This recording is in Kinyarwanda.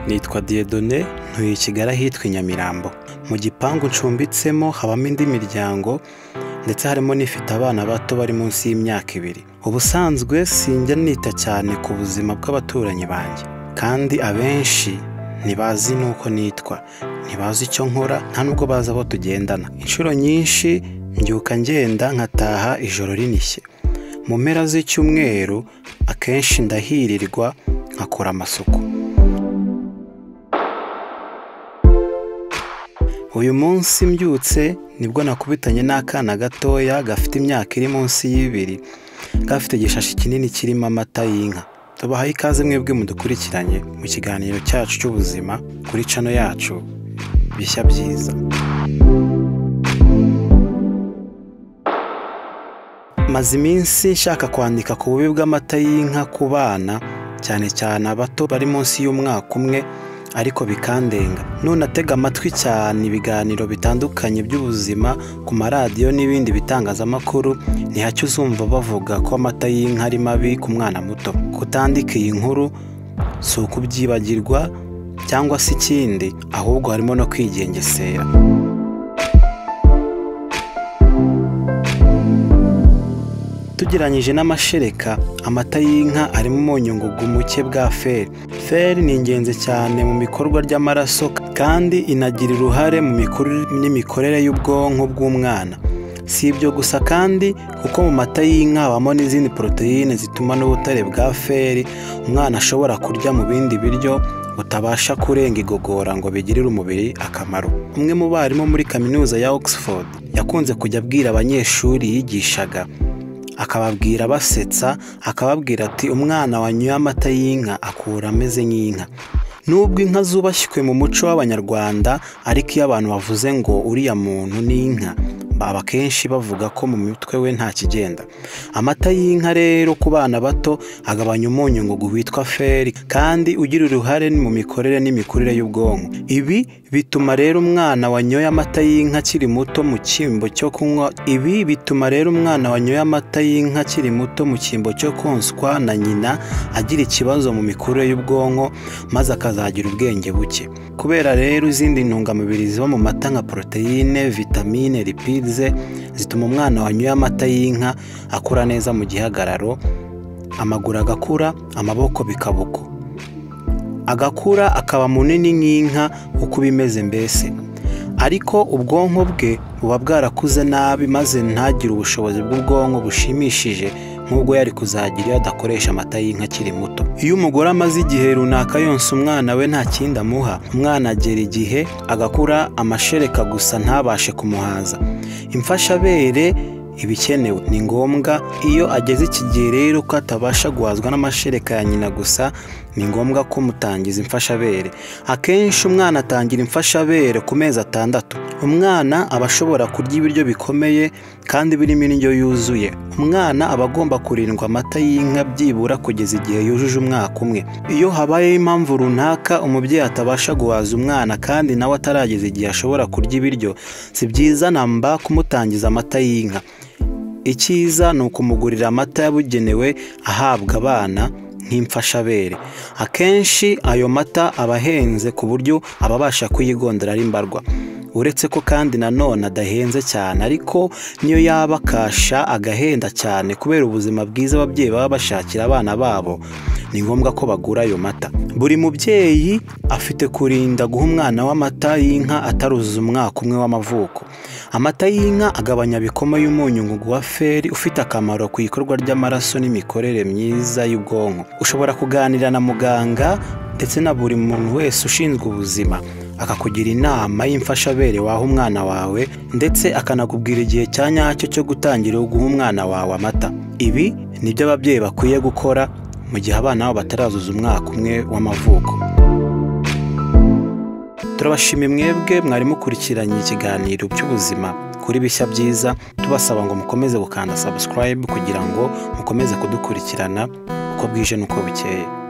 nitwa Dieudonné ntuye i Kigali ahitwa i Nyamirambo mu gipangu ncumbitsemo habamo indi miryango ndetse harimo n'ifite abana bato bari munsi y'imyaka ibiri ubusanzwe sinjya nita cyane ku buzima bw'abaturanyi banjye kandi abenshi ntibazi n'uko nitwa ntibazi icyo nkora nta nubwo bazi abo tugendana inshuro nyinshi mbyuka ngenda nkataha ijoro rinishye mu mpera z'icyumweru akenshi ndahirirwa nkakora amasuku uyu munsi mbyutse nibwo nakubitanye n'akana gatoya gafite imyaka iri munsi y'ibiri gafite igishashi kinini kirimo amata y'inka tubahaye ikaze mwebwe mudukurikiranye mu kiganiro cyacu cy'ubuzima kuri cano yacu bishya byiza maze iminsi nshaka kwandika ku bubi bw'amata y'inka ku bana cyane cyane abato bari munsi y'umwaka umwe ariko bikandenga none atega amatwi cyane ibiganiro bitandukanye by'ubuzima ku maradiyo n'ibindi bitangazamakuru ntihacyo uzumva bavuga ko amata y'inka ari mabi ku mwana muto kutandika iyi nkuru si ukubyibagirwa cyangwa se ikindi ahubwo harimo no kwigengesera tugeranyije n'amashereka amata y'inka arimo umunyu ngugu muke bwa feri feri ni ingenzi cyane mu bikorwa ry'amaraso kandi inagira uruhare mu mikurire n'imikorere y'ubwonko bw'umwana si ibyo gusa kandi kuko mu mata y'inka habamo n'izindi poroteyine zituma n'ubutare bwa feri umwana ashobora kurya mu bindi biryo butabasha kurenga igogora ngo bigirire umubiri akamaro umwe mu barimu muri kaminuza ya oxford yakunze kujya abwira abanyeshuri yigishaga akababwira basetsa akababwira ati umwana wanyoye amata y'inka akura ameze nk'inka nubwo inka zubashywe mu muco w'abanyarwanda ariko iyo abantu bavuze ngo uriya muntu ni inka baba akenshi bavuga ko mu mitwe we nta kigenda amata y'inka rero ku bana bato agabanya umunyu ngo witwa feri kandi ugira uruhare mu mikorere n'imikurire y'ubwonko ibi bituma rero umwana wanyoye amata y'inka akiri muto mu cyimbo cyo kunywa ibi bituma rero umwana wanyoye amata y'inka akiri muto mu cyimbo cyo konswa na nyina agira ikibazo mu mikurire y'ubwonko maze akazagira ubwenge buke kubera rero izindi ntungamubiri ziba mu mata nka poroteyine vitamine lipide zituma umwana wanyoye amata y'inka akura neza mu gihagararo amaguru agakura amaboko bikabuko agakura akaba munini nk'inka uko bimeze mbese ariko ubwonko bwe buba bwarakuze nabi maze ntagire ubushobozi bw'ubwonko bushimishije nk'ubwo yari kuzagira iyo adakoresha amata y'inka akiri muto iyo umugore amaze igihe runaka yonsa umwana we nta kindi amuha umwana agera igihe agakura amashereka gusa ntabashe kumuhaza imfashabere iba ikenewe ni ngombwa iyo ageze iki gihe rero ko atabasha guhazwa n'amashereka ya nyina gusa ni ngombwa ko mutangiza imfashabere akenshi umwana atangira imfashabere ku mezi atandatu umwana aba ashobora kurya ibiryo bikomeye kandi birimo indyo yuzuye umwana aba agomba kurindwa amata y'inka byibura kugeza igihe yujuje umwaka umwe iyo habayeho impamvu runaka umubyeyi atabasha guhaza umwana kandi nawe atarageza igihe ashobora kurya ibiryo si byiza namba kumutangiza amata y'inka icyiza ni ukumugurira amata yabugenewe ahabwa abana nk'imfashabere akenshi ayo mata aba ahenze ku buryo ababasha kuyigondera ari mbarwa uretse ko kandi nanone adahenze cyane ariko niyo yaba akasha agahenda cyane kubera ubuzima bwiza ababyeyi baba bashakira abana babo ni ngombwa ko bagura ayo mata buri mubyeyi afite kurinda guha umwana w'amata y'inka ataruzuza umwaka umwe w'amavuko amata y'inka agabanya bikoma y'umunyu ngugu wa feri ufite akamaro ku ikorwa ry'amaraso n'imikorere myiza y'ubwonko ushobora kuganira na muganga ndetse na buri muntu wese ushinzwe ubuzima akakugira inama y'imfashabere waha umwana wawe ndetse akanakubwira igihe cya nyacyo cyo gutangira guha umwana wawe amata ibi nibyo ababyeyi bakwiye gukora mu gihe abana babo batarazuza umwaka umwe w'amavuko turabashima mwebwe mwari mukurikiranye ikiganiro cy'ubuzima kuri bishya byiza tubasaba ngo mukomeze gukanda subscribe kugira ngo mukomeze kudukurikirana uko bwije n'uko bukeye